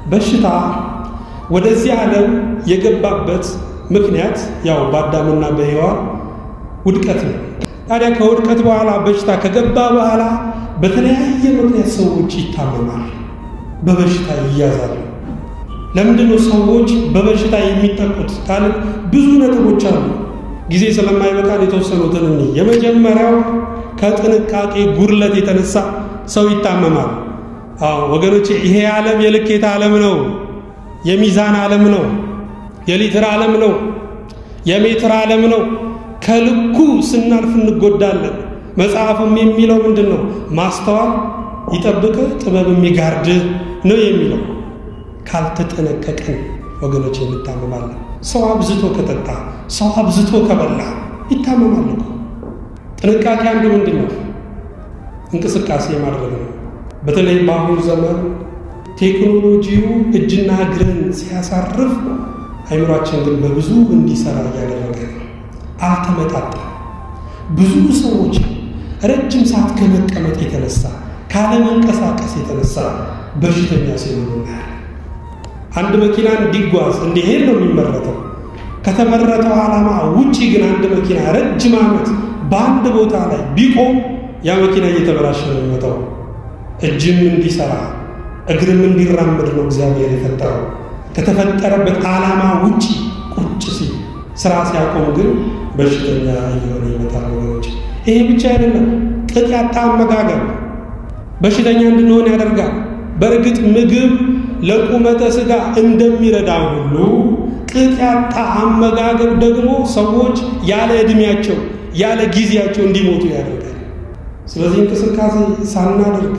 በሽታ ወደዚህ ዓለም የገባበት ምክንያት ያው በአዳምና በሔዋን ውድቀት ነው። ታዲያ ከውድቀት በኋላ በሽታ ከገባ በኋላ በተለያየ ምክንያት ሰዎች ይታመማሉ፣ በበሽታ ይያዛሉ። ለምንድን ነው ሰዎች በበሽታ የሚጠቁት ካልን ብዙ ነጥቦች አሉ። ጊዜ ስለማይበቃን የተወሰኑትን እኒ የመጀመሪያው ከጥንቃቄ ጉድለት የተነሳ ሰው ይታመማል። አዎ ወገኖቼ፣ ይሄ ዓለም የልኬት ዓለም ነው፣ የሚዛን ዓለም ነው፣ የሊትር ዓለም ነው፣ የሜትር ዓለም ነው። ከልኩ ስናልፍ እንጎዳለን። መጽሐፉም የሚለው ምንድን ነው? ማስተዋል ይጠብቅ ጥበብ የሚጋርድ ነው የሚለው። ካልተጠነቀቅን ወገኖች እንታመማለን። ሰው አብዝቶ ከጠጣ፣ ሰው አብዝቶ ከበላ ይታመማል እኮ። ጥንቃቄ አንዱ ምንድን ነው? እንቅስቃሴ ማድረግ ነው። በተለይ በአሁኑ ዘመን ቴክኖሎጂው እጅና እግርን ሲያሳርፍ አይምሯችን ግን በብዙ እንዲሰራ እያደረገ ነው። አልተመጣጠም። ብዙ ሰዎች ረጅም ሰዓት ከመቀመጥ የተነሳ ካለመንቀሳቀስ የተነሳ በሽተኛ ሲሆኑ እናያለን። አንድ መኪና እንዲጓዝ እንዲሄድ ነው የሚመረተው። ከተመረተው ዓላማ ውጪ ግን አንድ መኪና ረጅም ዓመት በአንድ ቦታ ላይ ቢቆም ያ መኪና እየተበላሸ ነው የሚመጣው። እጅም እንዲሰራ እግርም እንዲራመድ ነው እግዚአብሔር የፈጠረው። ከተፈጠረበት ዓላማ ውጪ ቁጭ ሲል ስራ ሲያቆም ግን በሽተኛ እየሆነ ይመጣል ወገኖች። ይሄ ብቻ አይደለም፣ ቅጥ ያጣ አመጋገብ በሽተኛ እንድንሆን ያደርጋል። በእርግጥ ምግብ ለቁመተ ሥጋ እንደሚረዳ ሁሉ ቅጥ ያጣ አመጋገብ ደግሞ ሰዎች ያለ ዕድሜያቸው ያለ ጊዜያቸው እንዲሞቱ ያደርጋል። ስለዚህ እንቅስቃሴ ሳናደርግ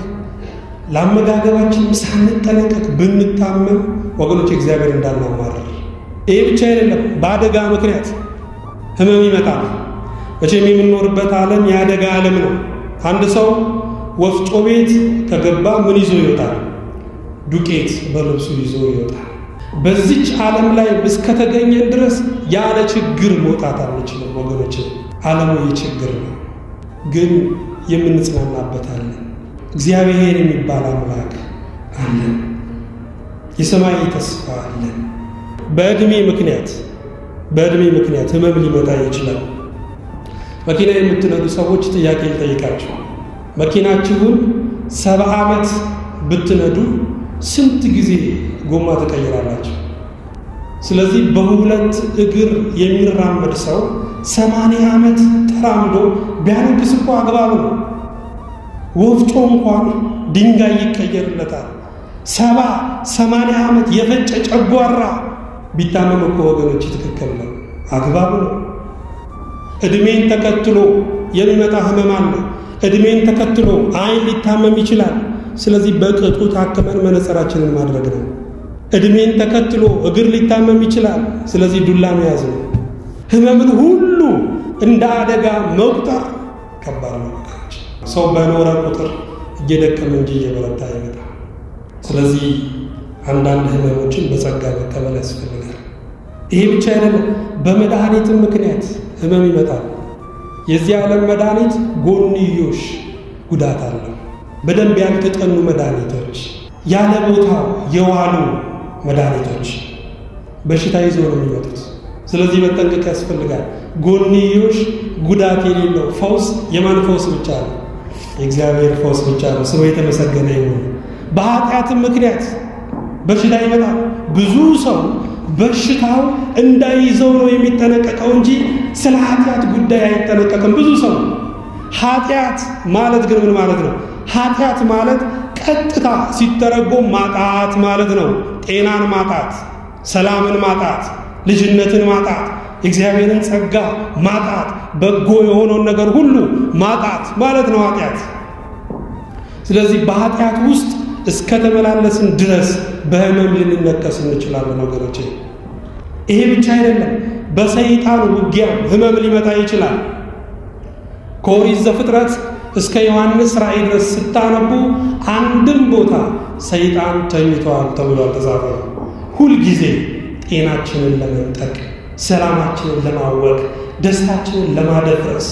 ለአመጋገባችን ሳንጠነቀቅ ብንታመም ወገኖች እግዚአብሔር እንዳናማረር። ይህ ብቻ አይደለም፣ በአደጋ ምክንያት ህመም ይመጣል። መቼም የምንኖርበት ዓለም የአደጋ ዓለም ነው። አንድ ሰው ወፍጮ ቤት ከገባ ምን ይዞ ይወጣል? ዱቄት በልብሱ ይዞ ይወጣል። በዚች ዓለም ላይ እስከተገኘን ድረስ ያለ ችግር መውጣት አንችልም ወገኖች። ዓለሙ የችግር ነው፣ ግን የምንጽናናበት አለን። እግዚአብሔር የሚባል አምላክ አለን። የሰማይ ተስፋ አለን። በዕድሜ ምክንያት በዕድሜ ምክንያት ህመም ሊመጣ ይችላል። መኪና የምትነዱ ሰዎች ጥያቄ ልጠይቃችሁ። መኪናችሁን ሰባ ዓመት ብትነዱ ስንት ጊዜ ጎማ ትቀይራላችሁ? ስለዚህ በሁለት እግር የሚራመድ ሰው ሰማንያ ዓመት ተራምዶ ቢያነግስ እኮ አግባብ ነው። ወፍጮ እንኳን ድንጋይ ይቀየርለታል። ሰባ ሰማንያ ዓመት የፈጨ ጨጓራ ቢታመም እኮ ወገኖች ትክክል ነው፣ አግባብ ነው። ዕድሜን ተከትሎ የሚመጣ ህመም አለ። ዕድሜን ተከትሎ አይን ሊታመም ይችላል። ስለዚህ በቅጡ ታክመን መነጽራችንን ማድረግ ነው። ዕድሜን ተከትሎ እግር ሊታመም ይችላል። ስለዚህ ዱላ መያዝ ነው። ህመምን ሁሉ እንደ አደጋ መቁጠር ከባድ ነው። ሰው በኖረ ቁጥር እየደከመ እንጂ እየበረታ ይመጣ። ስለዚህ አንዳንድ ህመሞችን በጸጋ መቀበል ያስፈልጋል። ይሄ ብቻ አይደለም፣ በመድኃኒትም ምክንያት ህመም ይመጣል። የዚህ ዓለም መድኃኒት ጎንዮሽ ጉዳት አለው። በደንብ ያልተጠኑ መድኃኒቶች፣ ያለ ቦታው የዋሉ መድኃኒቶች በሽታ ይዘው ነው የሚመጡት። ስለዚህ መጠንቀቅ ያስፈልጋል። ጎንዮሽ ጉዳት የሌለው ፈውስ የማን ፈውስ ብቻ ነው? የእግዚአብሔር ፈውስ ብቻ ነው። ስሙ የተመሰገነ ይሁን። በኃጢአትም ምክንያት በሽታ ይመጣል። ብዙ ሰው በሽታው እንዳይዘው ነው የሚጠነቀቀው እንጂ ስለ ኃጢአት ጉዳይ አይጠነቀቅም። ብዙ ሰው ኃጢአት ማለት ግን ምን ማለት ነው? ኃጢአት ማለት ቀጥታ ሲተረጎም ማጣት ማለት ነው። ጤናን ማጣት፣ ሰላምን ማጣት፣ ልጅነትን ማጣት፣ የእግዚአብሔርን ጸጋ ማጣት፣ በጎ የሆነውን ነገር ሁሉ ማጣት ማለት ነው ኃጢአት። ስለዚህ በኃጢአት ውስጥ እስከተመላለስን ድረስ በህመም ልንነከስ እንችላለን ወገኖቼ። ይሄ ብቻ አይደለም፣ በሰይጣን ውጊያ ህመም ሊመጣ ይችላል። ከኦሪት ዘፍጥረት እስከ ዮሐንስ ራእይ ድረስ ስታነቡ አንድም ቦታ ሰይጣን ተኝተዋል ተብሎ አልተጻፈም። ሁልጊዜ ጤናችንን ለመንጠቅ፣ ሰላማችንን ለማወቅ፣ ደስታችንን ለማደፍረስ፣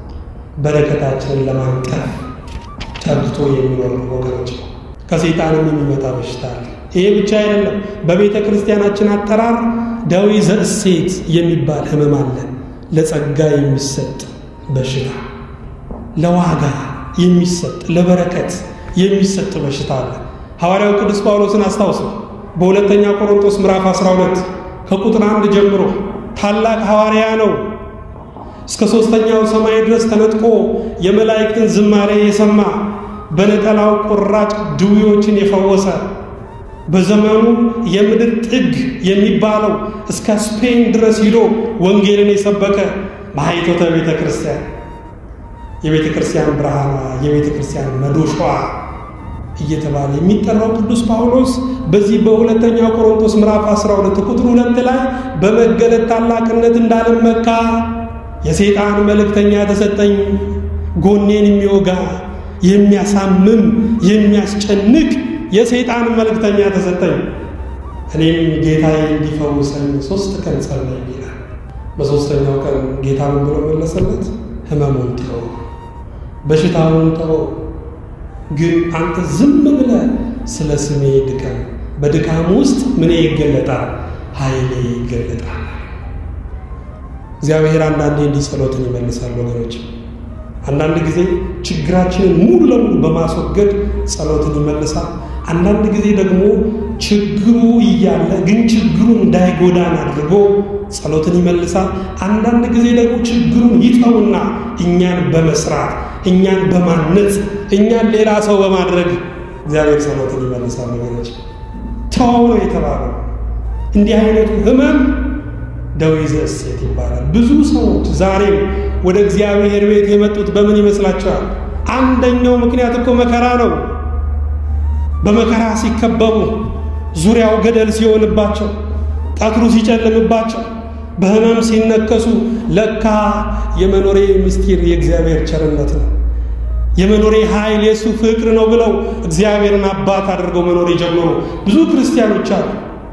በረከታችንን ለማንጠፍ ተግቶ የሚኖር ወገኖች ከሰይጣንም የሚመጣ በሽታ አለ። ይሄ ብቻ አይደለም። በቤተ ክርስቲያናችን አጠራር ደዌ ዘእሴት የሚባል ህመም አለ። ለጸጋ የሚሰጥ በሽታ፣ ለዋጋ የሚሰጥ ለበረከት የሚሰጥ በሽታ አለ። ሐዋርያው ቅዱስ ጳውሎስን አስታውሱ። በሁለተኛ ቆሮንቶስ ምዕራፍ 12 ከቁጥር አንድ ጀምሮ ታላቅ ሐዋርያ ነው። እስከ ሦስተኛው ሰማይ ድረስ ተነጥቆ የመላእክትን ዝማሬ የሰማ በነጠላው ቁራጭ ድውዮችን የፈወሰ በዘመኑ የምድር ጥግ የሚባለው እስከ ስፔን ድረስ ሂዶ ወንጌልን የሰበከ ማኅቶተ ቤተ ክርስቲያን የቤተ ክርስቲያን ብርሃኗ የቤተ ክርስቲያን መዶሻዋ እየተባለ የሚጠራው ቅዱስ ጳውሎስ በዚህ በሁለተኛው ቆሮንቶስ ምዕራፍ 12 ቁጥር ሁለት ላይ በመገለጥ ታላቅነት እንዳልመካ የሰይጣን መልእክተኛ ተሰጠኝ፣ ጎኔን የሚወጋ የሚያሳምም የሚያስጨንቅ የሰይጣን መልእክተኛ ተሰጠኝ። እኔም ጌታዬ እንዲፈውሰኝ ሶስት ቀን ጸለይ ይላል። በሶስተኛው ቀን ጌታ ምን ብሎ መለሰለት? ህመሙን ተወው፣ በሽታውን ተወው፣ ግን አንተ ዝም ብለህ ስለ ስሜ ድከም። በድካም ውስጥ ምን ይገለጣል? ኃይሌ ይገለጣል። እግዚአብሔር አንዳንዴ እንዲህ ጸሎትን ይመልሳል ወገኖች። አንዳንድ ጊዜ ችግራችንን ሙሉ ለሙሉ በማስወገድ ጸሎትን ይመልሳል። አንዳንድ ጊዜ ደግሞ ችግሩ እያለ ግን ችግሩ እንዳይጎዳን አድርጎ ጸሎትን ይመልሳል። አንዳንድ ጊዜ ደግሞ ችግሩን ይተውና እኛን በመስራት እኛን በማነጽ እኛን ሌላ ሰው በማድረግ እግዚአብሔር ጸሎትን ይመልሳል ወገኖች። ተው ነው የተባለው። እንዲህ አይነቱ ህመም ደዌ ዘእሴት ይባላል። ብዙ ሰዎች ዛሬም ወደ እግዚአብሔር ቤት የመጡት በምን ይመስላቸዋል? አንደኛው ምክንያት እኮ መከራ ነው። በመከራ ሲከበቡ፣ ዙሪያው ገደል ሲሆንባቸው፣ ቀትሩ ሲጨልምባቸው፣ በህመም ሲነከሱ ለካ የመኖሬ ምስጢር የእግዚአብሔር ቸርነት ነው፣ የመኖሬ ኃይል የእሱ ፍቅር ነው ብለው እግዚአብሔርን አባት አድርገው መኖር የጀመሩ ብዙ ክርስቲያኖች አሉ።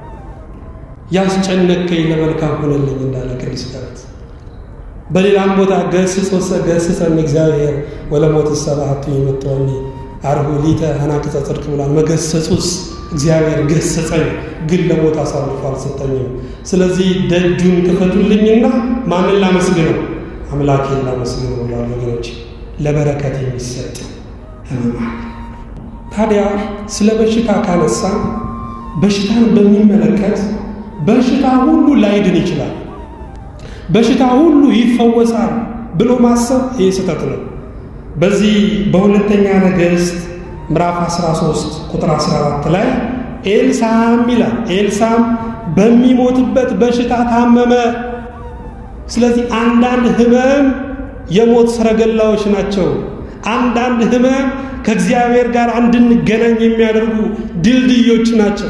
ያስጨነቀኝ ለመልካም ሆነልኝ እንዳለ ቅዱስ ዳዊት። በሌላም ቦታ ገስጾሰ ገስጸን እግዚአብሔር ወለሞት ሰባቱ የመጠወኒ አርሁ ሊተ አናቅጸ ጽድቅ ብሏል። መገሰጹስ እግዚአብሔር ገሰጸኝ፣ ግን ለሞት አሳልፎ አልሰጠኝም። ስለዚህ ደጁን ክፈቱልኝና ማንን ላመስግነው? አምላኬን ላመስግነው ብሏል። ወገኖች ለበረከት የሚሰጥ ህመማል። ታዲያ ስለ በሽታ ካነሳን በሽታን በሚመለከት በሽታ ሁሉ ላይድን ይችላል፣ በሽታ ሁሉ ይፈወሳል ብሎ ማሰብ ይህ ስህተት ነው። በዚህ በሁለተኛ ነገሥት ምዕራፍ 13 ቁጥር 14 ላይ ኤልሳም ይላል። ኤልሳም በሚሞትበት በሽታ ታመመ። ስለዚህ አንዳንድ ህመም የሞት ሰረገላዎች ናቸው። አንዳንድ ህመም ከእግዚአብሔር ጋር እንድንገናኝ የሚያደርጉ ድልድዮች ናቸው።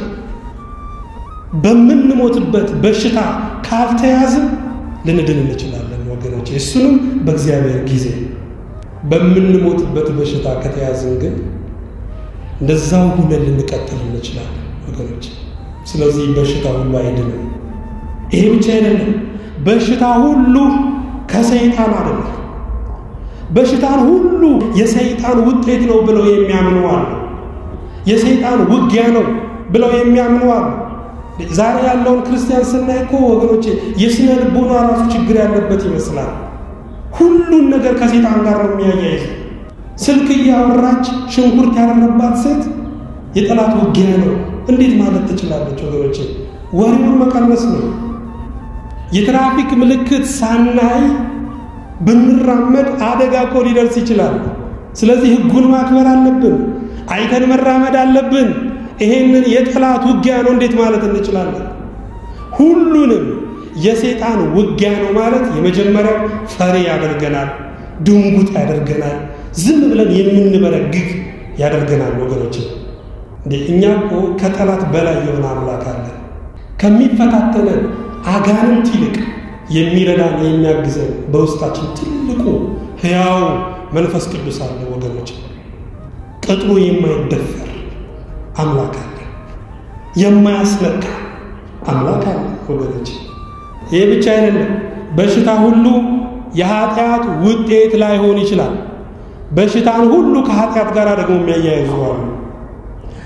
በምንሞትበት በሽታ ካልተያዝን ልንድን እንችላለን ወገኖች። እሱንም በእግዚአብሔር ጊዜ። በምንሞትበት በሽታ ከተያዝን ግን እንደዛው ሁነን ልንቀጥል እንችላለን ወገኖች። ስለዚህ በሽታ ሁሉ አይድንም። ይሄ ብቻ አይደለም፣ በሽታ ሁሉ ከሰይጣን አይደለም። በሽታን ሁሉ የሰይጣን ውጤት ነው ብለው የሚያምኑ አሉ። የሰይጣን ውጊያ ነው ብለው የሚያምኑ አሉ። ዛሬ ያለውን ክርስቲያን ስናይ እኮ ወገኖቼ የስነ ልቦና ራሱ ችግር ያለበት ይመስላል። ሁሉን ነገር ከሴጣን ጋር ነው የሚያያይዝ። ስልክ እያወራች ሽንኩርት ያደረባት ሴት የጠላት ውጊያ ነው እንዴት ማለት ትችላለች? ወገኖቼ ወሬውን መቀነስ ነው። የትራፊክ ምልክት ሳናይ ብንራመድ አደጋ እኮ ሊደርስ ይችላል። ስለዚህ ሕጉን ማክበር አለብን። አይተን መራመድ አለብን። ይሄንን የጠላት ውጊያ ነው እንዴት ማለት እንችላለን? ሁሉንም የሰይጣን ውጊያ ነው ማለት የመጀመሪያው ፈሪ ያደርገናል፣ ድንጉጥ ያደርገናል፣ ዝም ብለን የምንበረግግ ያደርገናል። ወገኖች እንዴ እኛ እኮ ከጠላት በላይ የሆነ አምላክ አለን። ከሚፈታተነን አጋንንት ይልቅ የሚረዳን የሚያግዘን በውስጣችን ትልቁ ሕያው መንፈስ ቅዱስ አለ። ወገኖች ቅጥሩ የማይደፈር አምላክ አለ። የማያስነካ አምላክ አለ። ወገኖች ይህ ብቻ አይደለም። በሽታ ሁሉ የኃጢአት ውጤት ላይሆን ይችላል። በሽታን ሁሉ ከኃጢአት ጋር ደግሞ የሚያያይዙ አሉ።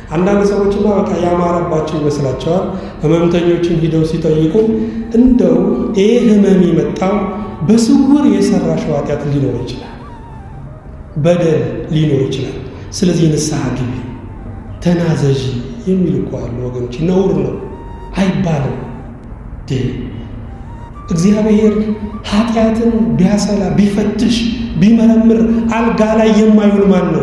አንዳንድ ሰዎችማ በቃ ያማረባቸው ይመስላቸዋል። ህመምተኞችን ሂደው ሲጠይቁ እንደው ይህ ህመም የመጣው በስውር የሰራሽው ኃጢአት ሊኖር ይችላል፣ በደል ሊኖር ይችላል። ስለዚህ ንስሐ ግቢ፣ ተናዘዥ የሚል እኮ አሉ ወገኖች። ነውር ነው አይባልም። እግዚአብሔር ኃጢአትን ቢያሰላ ቢፈትሽ ቢመረምር አልጋ ላይ የማይውል ማን ነው?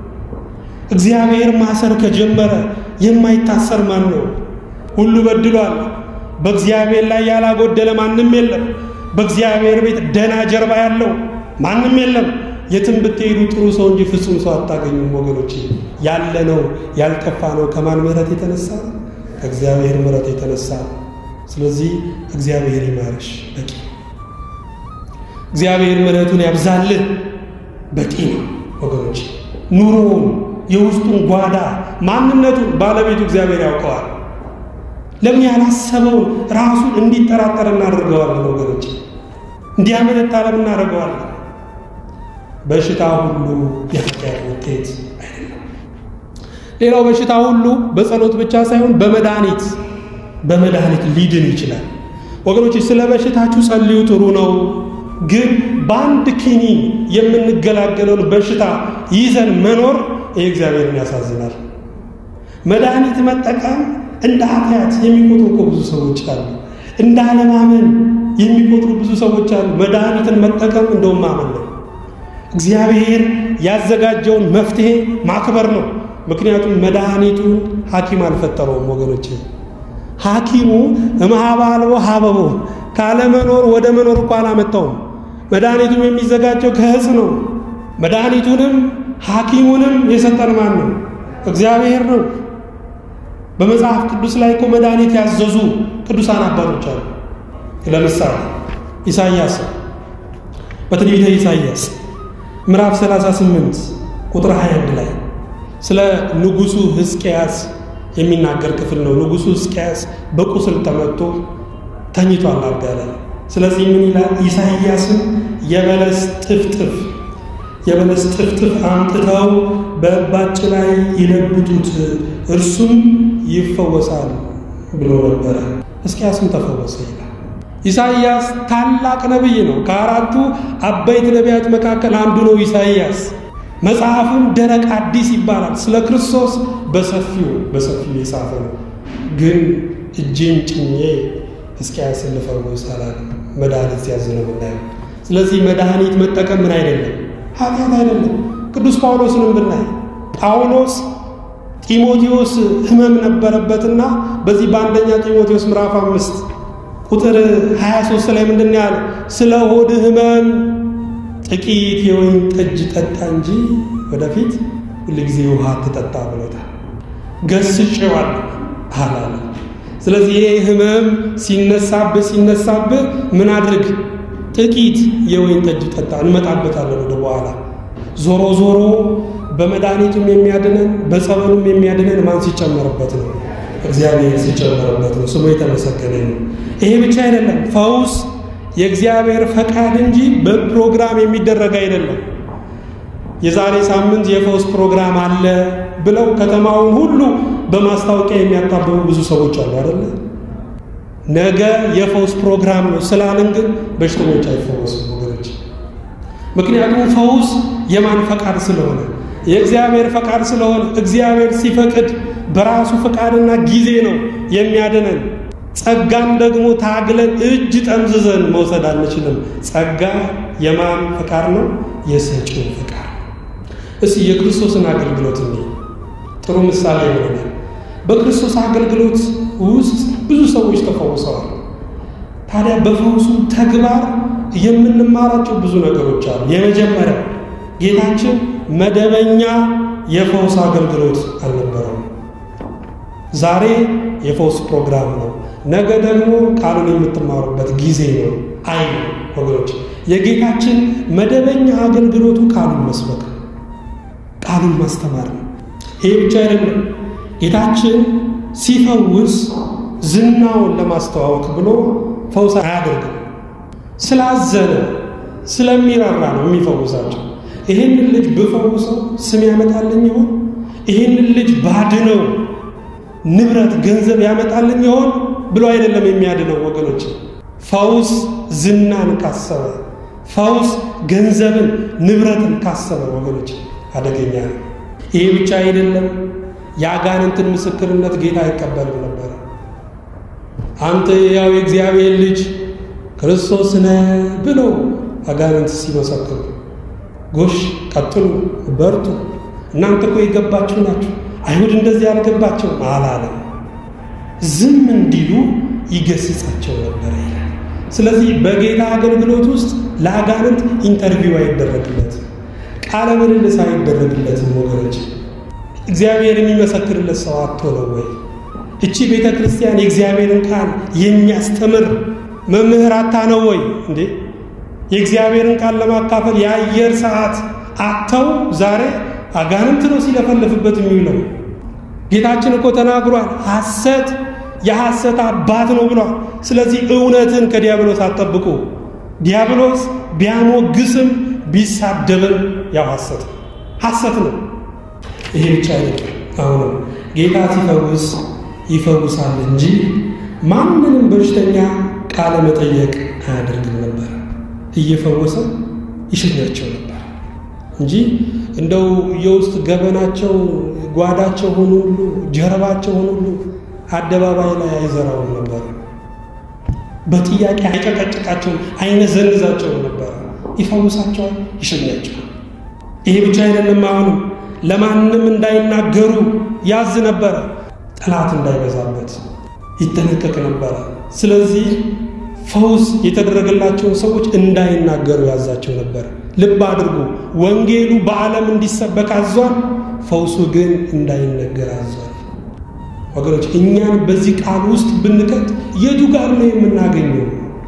እግዚአብሔር ማሰር ከጀመረ የማይታሰር ማን ነው? ሁሉ በድሏል። በእግዚአብሔር ላይ ያላጎደለ ማንም የለም። በእግዚአብሔር ቤት ደና ጀርባ ያለው ማንም የለም። የትም ብትሄዱ ጥሩ ሰው እንጂ ፍጹም ሰው አታገኙም ወገኖች። ያለ ነው ያልጠፋ ነው ከማን ምሕረት የተነሳ ከእግዚአብሔር ምሕረት የተነሳ ስለዚህ እግዚአብሔር ይማርሽ በቂ እግዚአብሔር ምሕረቱን ያብዛልህ በቂ ነው ወገኖች። ኑሮውን የውስጡን ጓዳ ማንነቱን ባለቤቱ እግዚአብሔር ያውቀዋል። ለምን ያላሰበውን ራሱን እንዲጠራጠር እናደርገዋለን ወገኖች? እንዲያመነታ ለምን እናደርገዋለን? በሽታ ሁሉ የኃጢአት ውጤት አይደለም። ሌላው በሽታ ሁሉ በጸሎት ብቻ ሳይሆን በመድኃኒት በመድኃኒት ሊድን ይችላል። ወገኖች ስለ በሽታችሁ ጸልዩ፣ ጥሩ ነው። ግን በአንድ ኪኒን የምንገላገለውን በሽታ ይዘን መኖር ይህ እግዚአብሔርን ያሳዝናል። መድኃኒት መጠቀም እንደ ኃጢአት የሚቆጥሩ እኮ ብዙ ሰዎች አሉ። እንደ አለማመን የሚቆጥሩ ብዙ ሰዎች አሉ። መድኃኒትን መጠቀም እንደውም ማመን ነው። እግዚአብሔር ያዘጋጀውን መፍትሄ ማክበር ነው። ምክንያቱም መድኃኒቱን ሐኪም አልፈጠረውም ወገኖቼ። ሐኪሙ እምኀበ አልቦ ሀበቦ ካለመኖር ወደ መኖር እኮ አላመጣውም። መድኃኒቱም የሚዘጋጀው ከዕፅ ነው። መድኃኒቱንም ሐኪሙንም የሰጠን ማን ነው? እግዚአብሔር ነው። በመጽሐፍ ቅዱስ ላይ እኮ መድኃኒት ያዘዙ ቅዱሳን አባቶች አሉ። ለምሳሌ ኢሳይያስ በትንቢተ ኢሳይያስ ምዕራፍ 38 ቁጥር 21 ላይ ስለ ንጉሡ ሕዝቅያስ የሚናገር ክፍል ነው። ንጉሡ ሕዝቅያስ በቁስል ተመቶ ተኝቷል አልጋ ላይ። ስለዚህ ምን ይላል? ኢሳይያስም የበለስ ጥፍጥፍ የበለስ ጥፍጥፍ አምጥተው በእባጭ ላይ ይለብጡት እርሱም ይፈወሳል ብሎ ነበረ። ሕዝቅያስም ተፈወሰ ይላል። ኢሳይያስ ታላቅ ነቢይ ነው። ከአራቱ አበይት ነቢያት መካከል አንዱ ነው ኢሳይያስ። መጽሐፉም ደረቅ አዲስ ይባላል። ስለ ክርስቶስ በሰፊው በሰፊው የጻፈ ነው። ግን እጄን ጭኜ ሕዝቅያስን ልፈውስ አላለም። መድኃኒት ሲያዝ ነው የምናየው። ስለዚህ መድኃኒት መጠቀም ምን አይደለም ኃጢአት አይደለም። ቅዱስ ጳውሎስንም ብናይ ጳውሎስ ጢሞቴዎስ ሕመም ነበረበትና በዚህ በአንደኛ ጢሞቴዎስ ምዕራፍ አምስት ቁጥር 23 ላይ ምንድን ያለ ስለ ሆድ ሕመም ጥቂት የወይን ጠጅ ጠጣ እንጂ ወደፊት ሁልጊዜ ውሃ ትጠጣ ብሎታል። ገስጬዋለሁ አላለ። ስለዚህ ይሄ ሕመም ሲነሳብህ ሲነሳብህ ምን አድርግ? ጥቂት የወይን ጠጅ ጠጣ። እንመጣበታለን ወደ በኋላ። ዞሮ ዞሮ በመድኃኒቱም የሚያድነን በጸበሉም የሚያድነን ማን ሲጨመርበት ነው? እግዚአብሔር ሲጨመርበት ነው። ስሙ የተመሰገነ ነው። ይሄ ብቻ አይደለም። ፈውስ የእግዚአብሔር ፈቃድ እንጂ በፕሮግራም የሚደረግ አይደለም። የዛሬ ሳምንት የፈውስ ፕሮግራም አለ ብለው ከተማውን ሁሉ በማስታወቂያ የሚያጣብቡ ብዙ ሰዎች አሉ አይደለ? ነገ የፈውስ ፕሮግራም ነው ስላልን ግን በሽተኞች አይፈወሱም ወገኖች። ምክንያቱም ፈውስ የማን ፈቃድ ስለሆነ የእግዚአብሔር ፈቃድ ስለሆነ እግዚአብሔር ሲፈቅድ በራሱ ፈቃድና ጊዜ ነው የሚያድነን። ጸጋም ደግሞ ታግለን እጅ ጠምዝዘን መውሰድ አንችልም። ጸጋ የማን ፈቃድ ነው? የሰጪው ፈቃድ። እስቲ የክርስቶስን አገልግሎት እኔ ጥሩ ምሳሌ ይሆናል። በክርስቶስ አገልግሎት ውስጥ ብዙ ሰዎች ተፈውሰዋል። ታዲያ በፈውሱ ተግባር የምንማራቸው ብዙ ነገሮች አሉ። የመጀመሪያው ጌታችን መደበኛ የፈውስ አገልግሎት አልነበረም። ዛሬ የፈውስ ፕሮግራም ነው፣ ነገ ደግሞ ቃሉን የምትማሩበት ጊዜ ነው። አይ ወገኖች፣ የጌታችን መደበኛ አገልግሎቱ ቃሉን መስበክ ነው፣ ቃሉን ማስተማር ነው። ይሄ ብቻ አይደለም። ጌታችን ሲፈውስ ዝናውን ለማስተዋወቅ ብሎ ፈውስ አያደርግም። ስላዘነ ስለሚራራ ነው የሚፈውሳቸው። ይህንን ልጅ ብፈውሰው ስም ያመጣልኝ ይሆን? ይህንን ልጅ ባድነው ንብረት ገንዘብ ያመጣልን ይሆን ብሎ አይደለም የሚያድነው ወገኖች። ፈውስ ዝናን ካሰበ፣ ፈውስ ገንዘብን ንብረትን ካሰበ ወገኖች አደገኛ ነው። ይሄ ብቻ አይደለም፣ የአጋንንትን ምስክርነት ጌታ አይቀበልም ነበር። አንተ ያው የእግዚአብሔር ልጅ ክርስቶስ ነህ ብለው አጋንንት ሲመሰክሩ ጎሽ ቀጥሉ፣ በርቱ፣ እናንተ እኮ የገባችሁ ናችሁ፣ አይሁድ እንደዚህ ያልገባቸውም አላለም። ዝም እንዲሉ ይገስጻቸው ነበር ይላል። ስለዚህ በጌታ አገልግሎት ውስጥ ለአጋንንት ኢንተርቪው አይደረግለትም፣ ቃለ ምልልስ አይደረግለትም። ወገኖች እግዚአብሔር የሚመሰክርለት ሰው አቶ ነው ወይ? እቺ ቤተ ክርስቲያን የእግዚአብሔርን ቃል የሚያስተምር መምህር አታ ነው ወይ እንዴ? የእግዚአብሔርን ቃል ለማካፈል የአየር ሰዓት አጥተው ዛሬ አጋንንት ነው ሲለፈልፍበት የሚውለው። ጌታችን እኮ ተናግሯል። ሐሰት የሐሰት አባት ነው ብሏል። ስለዚህ እውነትን ከዲያብሎስ አትጠብቁ። ዲያብሎስ ቢያሞግስም ቢሳደብም ያው ሐሰት ነው፣ ሐሰት ነው። ይሄ ብቻ አይደለም። አሁንም ጌታ ሲፈውስ ይፈውሳል እንጂ ማንንም በሽተኛ ቃለ መጠየቅ አያደርግም ነበር። እየፈወሰ ይሸኛቸው ነበር እንጂ እንደው የውስጥ ገበናቸው ጓዳቸው ሆኑ ሁሉ ጀርባቸው ሆኑ ሁሉ አደባባይ ላይ አይዘራውም ነበር። በጥያቄ አይጨቀጭቃቸውም፣ አይነዘንዛቸውም ነበር። ይፈውሳቸዋል፣ ይሸኛቸዋል። ይሄ ብቻ አይደለም። አሁንም ለማንም እንዳይናገሩ ያዝ ነበረ። ጠላት እንዳይበዛበት ይጠነቀቅ ነበረ። ስለዚህ ፈውስ የተደረገላቸውን ሰዎች እንዳይናገሩ ያዛቸው ነበር። ልብ አድርጉ፣ ወንጌሉ በዓለም እንዲሰበክ አዟል። ፈውሱ ግን እንዳይነገር አዟል። ወገኖች እኛን በዚህ ቃል ውስጥ ብንቀጥ የቱ ጋር ነው የምናገኘው?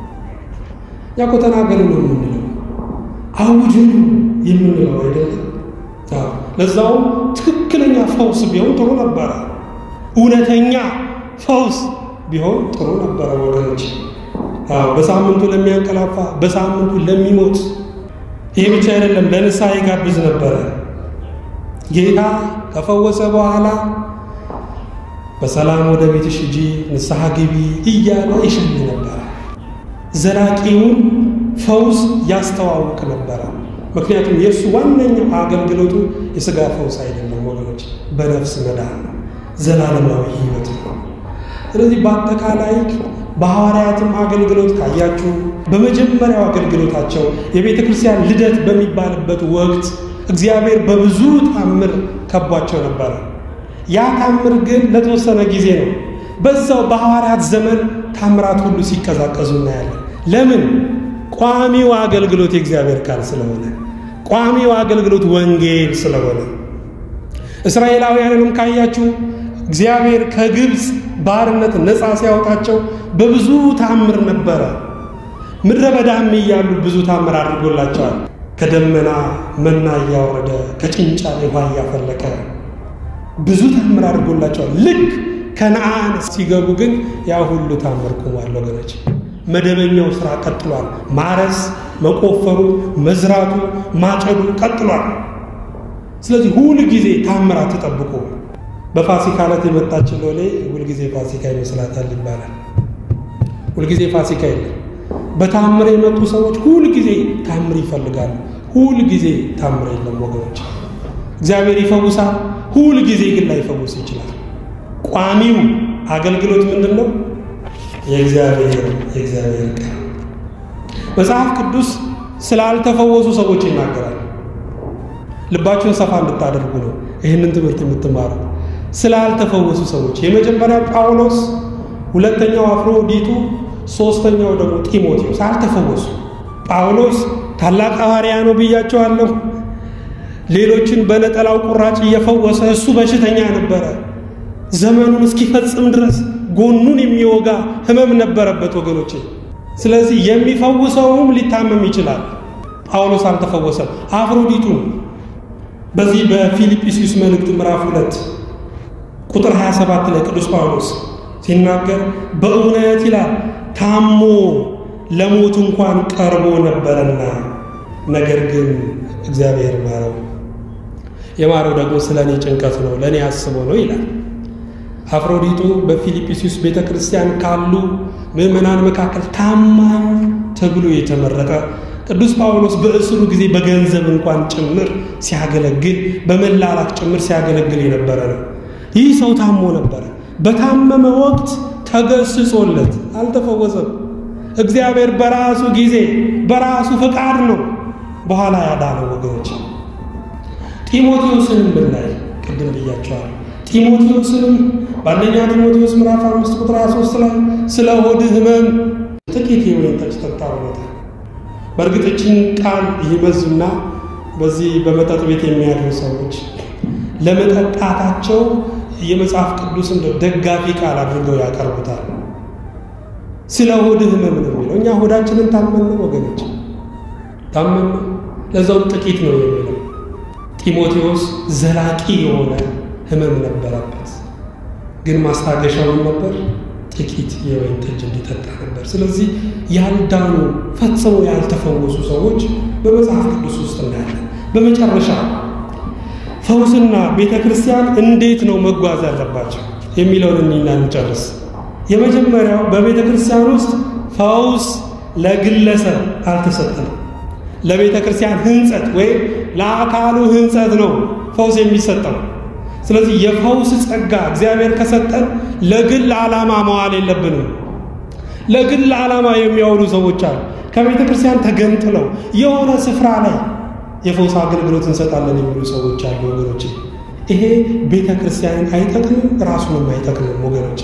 እኛ እኮ ተናገሩ ነው የምንለው፣ አውጁ ነው የምንለው አይደለም። ለዛውም ትክክለኛ ፈውስ ቢሆን ጥሩ ነበረ። እውነተኛ ፈውስ ቢሆን ጥሩ ነበረ ወገኖች። በሳምንቱ ለሚያንቀላፋ በሳምንቱ ለሚሞት ይሄ ብቻ አይደለም፣ ለንስሐ ይጋብዝ ነበረ። ጌታ ከፈወሰ በኋላ በሰላም ወደ ቤትሽ ሂጂ፣ ንስሐ ግቢ እያለ ይሸኝ ነበረ። ዘላቂውን ፈውስ ያስተዋውቅ ነበረ። ምክንያቱም የእሱ ዋነኛው አገልግሎቱ የሥጋ ፈውስ አይደለም ወገኖች፣ በነፍስ መዳን ነው፣ ዘላለማዊ ሕይወት ነው። ስለዚህ በአጠቃላይ በሐዋርያትም አገልግሎት ካያችሁ በመጀመሪያው አገልግሎታቸው የቤተ ክርስቲያን ልደት በሚባልበት ወቅት እግዚአብሔር በብዙ ታምር ከቧቸው ነበረ። ያ ታምር ግን ለተወሰነ ጊዜ ነው። በዛው በሐዋርያት ዘመን ታምራት ሁሉ ሲቀዛቀዙ እናያለን። ለምን? ቋሚው አገልግሎት የእግዚአብሔር ቃል ስለሆነ፣ ቋሚው አገልግሎት ወንጌል ስለሆነ። እስራኤላውያንንም ካያችሁ እግዚአብሔር ከግብፅ ባርነት ነፃ ሲያወጣቸው በብዙ ታምር ነበረ። ምድረ በዳም እያሉ ብዙ ታምር አድርጎላቸዋል። ከደመና መና እያወረደ ከጭንጫ ላይ ውሃ እያፈለቀ ብዙ ታምር አድርጎላቸዋል። ልክ ከነአን ሲገቡ ግን ያ ሁሉ ታምር ቆሟል ወገኖች። መደበኛው ስራ ቀጥሏል። ማረስ፣ መቆፈሩ፣ መዝራቱ፣ ማጨዱ ቀጥሏል። ስለዚህ ሁል ጊዜ ታምራት ተጠብቆ በፋሲካ ዕለት የመጣች ሎሌ ሁልጊዜ ፋሲካ ይመስላታል ይባላል። ሁልጊዜ ፋሲካ የለም። በታምር የመጡ ሰዎች ሁልጊዜ ታምር ይፈልጋሉ። ሁልጊዜ ታምር የለም ወገኖች። እግዚአብሔር ይፈውሳል። ሁል ጊዜ ግን ላይፈውስ ይችላል። ቋሚው አገልግሎት ምንድን ነው? የእግዚአብሔር የእግዚአብሔር ቃል መጽሐፍ ቅዱስ ስላልተፈወሱ ሰዎች ይናገራል። ልባችሁን ሰፋ እንድታደርጉ ነው ይህንን ትምህርት የምትማሩ። ስላልተፈወሱ ሰዎች የመጀመሪያው ጳውሎስ፣ ሁለተኛው አፍሮዲቱ፣ ሶስተኛው ደግሞ ጢሞቴዎስ አልተፈወሱ። ጳውሎስ ታላቅ ሐዋርያ ነው ብያቸዋለሁ። ሌሎችን በነጠላው ቁራጭ እየፈወሰ እሱ በሽተኛ ነበረ። ዘመኑን እስኪፈጽም ድረስ ጎኑን የሚወጋ ሕመም ነበረበት ወገኖቼ። ስለዚህ የሚፈውሰውም ሊታመም ይችላል። ጳውሎስ አልተፈወሰም። አፍሮዲቱ በዚህ በፊልጵስዩስ መልእክት ምዕራፍ ሁለት ቁጥር 27 ላይ ቅዱስ ጳውሎስ ሲናገር በእውነት ይላል ታሞ ለሞት እንኳን ቀርቦ ነበረና ነገር ግን እግዚአብሔር ማረው። የማረው ደግሞ ስለ እኔ ጭንቀት ነው፣ ለእኔ አስቦ ነው ይላል። አፍሮዲጡ በፊልጵስዩስ ቤተ ክርስቲያን ካሉ ምዕመናን መካከል ታማኝ ተብሎ የተመረጠ ቅዱስ ጳውሎስ በእስሩ ጊዜ በገንዘብ እንኳን ጭምር ሲያገለግል በመላላክ ጭምር ሲያገለግል የነበረ ነው። ይህ ሰው ታሞ ነበረ። በታመመ ወቅት ተገስጾለት አልተፈወሰም። እግዚአብሔር በራሱ ጊዜ በራሱ ፈቃድ ነው በኋላ ያዳነው። ወገኖች ጢሞቴዎስንም ብናይ ቅድም ብያቸዋል። ጢሞቴዎስንም በአንደኛ ጢሞቴዎስ ምዕራፍ አምስት ቁጥር 23 ላይ ስለ ሆድህ ሕመም ጥቂት የወይን ጠጅ ጠጣ ብሎታል። በእርግጥችን ቃል ይመዙና በዚህ በመጠጥ ቤት የሚያድሩ ሰዎች ለመጠጣታቸው የመጽሐፍ ቅዱስ እንደ ደጋፊ ቃል አድርገው ያቀርቡታል። ስለ ሆድህ ሕመም ነው የሚለው። እኛ ሆዳችንን ታመን ነው ወገኖች፣ ታመን ነው። ለዛውም ጥቂት ነው የሚለው። ጢሞቴዎስ ዘላቂ የሆነ ሕመም ነበረበት፣ ግን ማስታገሻውን ነበር ጥቂት የወይን ጠጅ እንዲጠጣ ነበር። ስለዚህ ያልዳኑ ፈጽሞ ያልተፈወሱ ሰዎች በመጽሐፍ ቅዱስ ውስጥ እናያለን። በመጨረሻ ፈውስና ቤተ ክርስቲያን እንዴት ነው መጓዝ ያለባቸው የሚለውን እኒና እንጨርስ። የመጀመሪያው በቤተ ክርስቲያን ውስጥ ፈውስ ለግለሰብ አልተሰጠም። ለቤተ ክርስቲያን ሕንጸት ወይም ለአካሉ ሕንጸት ነው ፈውስ የሚሰጠው። ስለዚህ የፈውስ ጸጋ እግዚአብሔር ከሰጠን ለግል ዓላማ መዋል የለብንም። ለግል ዓላማ የሚያውሉ ሰዎች አሉ። ከቤተ ክርስቲያን ተገንጥለው የሆነ ስፍራ ላይ የፈውስ አገልግሎት እንሰጣለን የሚሉ ሰዎች አሉ። ወገኖች ይሄ ቤተ ክርስቲያንን አይጠቅምም፣ ራሱንም አይጠቅምም። ወገኖች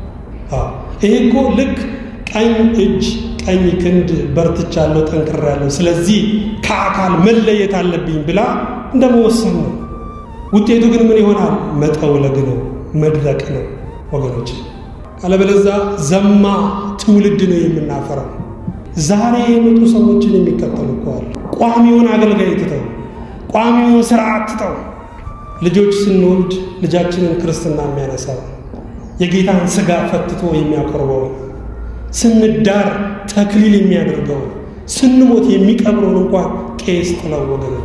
ይሄ እኮ ልክ ቀኝ እጅ ቀኝ ክንድ በርትቻለሁ፣ ጠንክሬያለሁ፣ ስለዚህ ከአካል መለየት አለብኝ ብላ እንደ መወሰን ነው። ውጤቱ ግን ምን ይሆናል? መጠውለግ ነው፣ መድረቅ ነው ወገኖች። አለበለዛ ዘማ ትውልድ ነው የምናፈራው። ዛሬ የመጡ ሰዎችን የሚከተሉ እኮ አሉ። ቋሚውን አገልጋይ ትተው፣ ቋሚውን ስርዓት ትተው ልጆች ስንወልድ ልጃችንን ክርስትና የሚያነሳው የጌታን ስጋ ፈትቶ የሚያቆርበው ስንዳር ተክሊል የሚያደርገው ስንሞት የሚቀብረውን እንኳን ቄስ ጥለው ወገኖች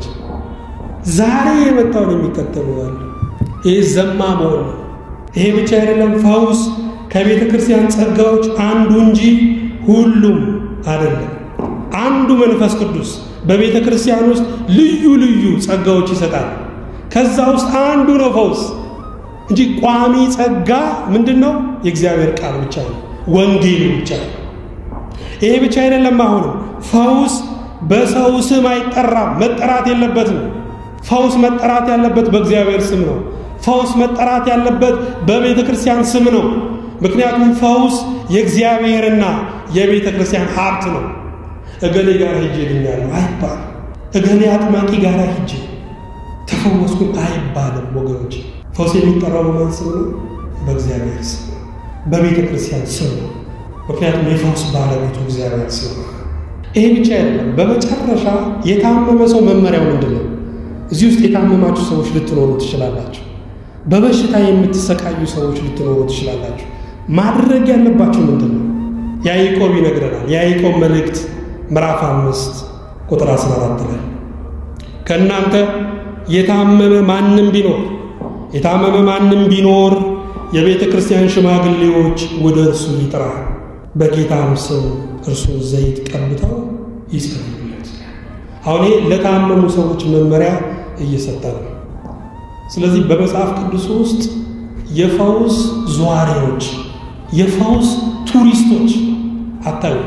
ዛሬ የመጣውን የሚከተሉ አሉ። ይህ ዘማ መሆን ነው። ይሄ ብቻ አይደለም። ፈውስ ከቤተ ክርስቲያን ጸጋዎች አንዱ እንጂ ሁሉም አይደለም። አንዱ መንፈስ ቅዱስ በቤተ ክርስቲያን ውስጥ ልዩ ልዩ ጸጋዎች ይሰጣል። ከዛ ውስጥ አንዱ ነው ፈውስ እንጂ ቋሚ ጸጋ ምንድን ነው? የእግዚአብሔር ቃል ብቻ ነው፣ ወንጌል ብቻ ነው። ይሄ ብቻ አይደለም። አሁንም ፈውስ በሰው ስም አይጠራም፣ መጠራት የለበትም። ፈውስ መጠራት ያለበት በእግዚአብሔር ስም ነው። ፈውስ መጠራት ያለበት በቤተ ክርስቲያን ስም ነው። ምክንያቱም ፈውስ የእግዚአብሔርና የቤተ ክርስቲያን ሀብት ነው። እገሌ ጋር ሂጄ ልኛለሁ አይባልም። እገሌ አጥማቂ ጋር ሂጄ ተፈወስኩኝ አይባልም። ወገኖች ፈውስ የሚጠራው በማን ስም ነው? በእግዚአብሔር ስም ነው፣ በቤተ ክርስቲያን ስም ነው። ምክንያቱም የፈውስ ባለቤቱ እግዚአብሔር ስም ነው። ይሄ ብቻ አይደለም። በመጨረሻ የታመመ ሰው መመሪያው ምንድን ነው? እዚህ ውስጥ የታመማችሁ ሰዎች ልትኖሩ ትችላላችሁ። በበሽታ የምትሰቃዩ ሰዎች ልትኖሩ ትችላላችሁ። ማድረግ ያለባችሁ ምንድን ነው? ያዕቆብ ይነግረናል። የያዕቆብ መልእክት ምዕራፍ አምስት ቁጥር 14 ላይ ከእናንተ የታመመ ማንም ቢኖር የታመመ ማንም ቢኖር የቤተ ክርስቲያን ሽማግሌዎች ወደ እርሱ ይጥራ፣ በጌታም ስም እርሱ ዘይት ቀብተው ይጸልዩለት። አሁን ይሄ ለታመሙ ሰዎች መመሪያ እየሰጠ ነው። ስለዚህ በመጽሐፍ ቅዱስ ውስጥ የፈውስ ዘዋሪዎች፣ የፈውስ ቱሪስቶች አታዩ።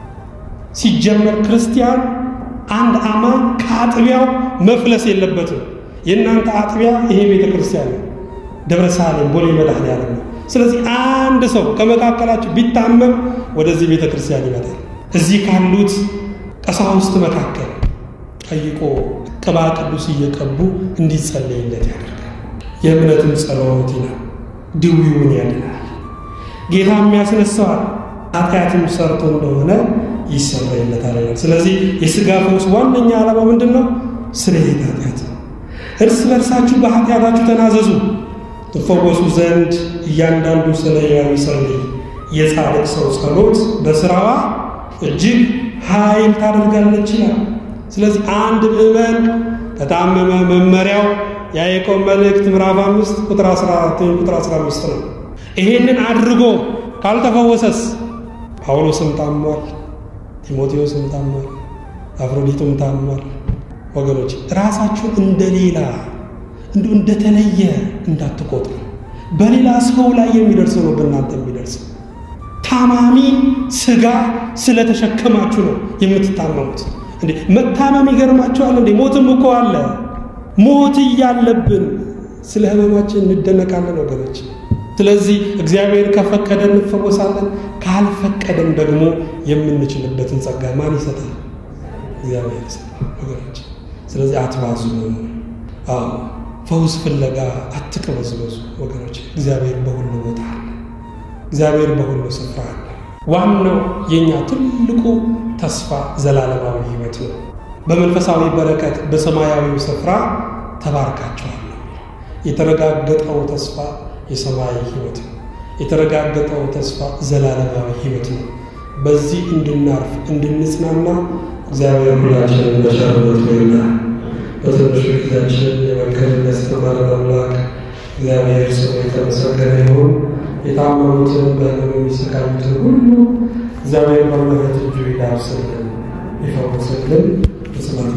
ሲጀመር ክርስቲያን አንድ አማኝ ከአጥቢያው መፍለስ የለበትም። የእናንተ አጥቢያ ይሄ ቤተ ክርስቲያን ነው፣ ደብረ ሳሌም ቦሌ መድኃኔዓለም ነው። ስለዚህ አንድ ሰው ከመካከላችሁ ቢታመም ወደዚህ ቤተ ክርስቲያን ይመጣል። እዚህ ካሉት ቀሳውስት መካከል ጠይቆ ቅባ ቅዱስ እየቀቡ እንዲጸለይለት ያደርጋል። የእምነትም ጸሎት ይላል ድዊውን ያድናል፣ ጌታ የሚያስነሳዋል፣ ኃጢአትም ሰርቶ እንደሆነ ይሰረይለታል። ስለዚህ የሥጋ ፈውስ ዋነኛ ዓላማ ምንድን ነው? ስርየተ ኃጢአት ነው። እርስ በርሳችሁ በኃጢአታችሁ ተናዘዙ ትፈወሱ ዘንድ እያንዳንዱ ስለ ሕያው ይጸልይ። የጻድቅ ሰው ጸሎት በሥራዋ እጅግ ኃይል ታደርጋለች ይላል። ስለዚህ አንድ ምዕመን ከታመመ መመሪያው የያዕቆብ መልእክት ምዕራፍ አምስት ቁጥር 14 ወይም ቁጥር 15 ነው። ይሄንን አድርጎ ካልተፈወሰስ ጳውሎስም ታሟል፣ ጢሞቴዎስም ታሟል፣ አፍሮዲቱም ታሟል። ወገኖች ራሳችሁ እንደ ሌላ እንዲ እንደተለየ እንዳትቆጥሩ። በሌላ ሰው ላይ የሚደርሰው ነው በእናንተ የሚደርሰው። ታማሚ ስጋ ስለተሸከማችሁ ነው የምትታመሙት። እንዴ መታመም ይገርማችኋል እንዴ? ሞትም እኮ አለ። ሞት እያለብን ስለ ህመማችን እንደነቃለን ወገኖች። ስለዚህ እግዚአብሔር ከፈቀደ እንፈወሳለን፣ ካልፈቀደም ደግሞ የምንችልበትን ጸጋ ማን ይሰጣል? እግዚአብሔር ይሰጣል ወገኖች። ስለዚህ አትባዙ። አዎ ፈውስ ፍለጋ አትቅበዝበዙ ወገኖች። እግዚአብሔር በሁሉ ቦታ አለ። እግዚአብሔር በሁሉ ስፍራ አለ። ዋናው የእኛ ትልቁ ተስፋ ዘላለማዊ ሕይወት ነው። በመንፈሳዊ በረከት በሰማያዊው ስፍራ ተባርካችኋል ነው የተረጋገጠው ተስፋ የሰማያዊ ሕይወት ነው። የተረጋገጠው ተስፋ ዘላለማዊ ሕይወት ነው። በዚህ እንድናርፍ እንድንጽናና እግዚአብሔር ሁላችንን በቸርነቱ ይርዳን። በትንሹ ጊዜያችን የመከረን ያስተማረን አምላክ እግዚአብሔር ስሙ የተመሰገነ ይሁን። የታመሙትን በህመም የሚሰቃዩትን ሁሉ እግዚአብሔር በምሕረት እጁ ይዳብስልን፣ ይፈውስልን። በስመ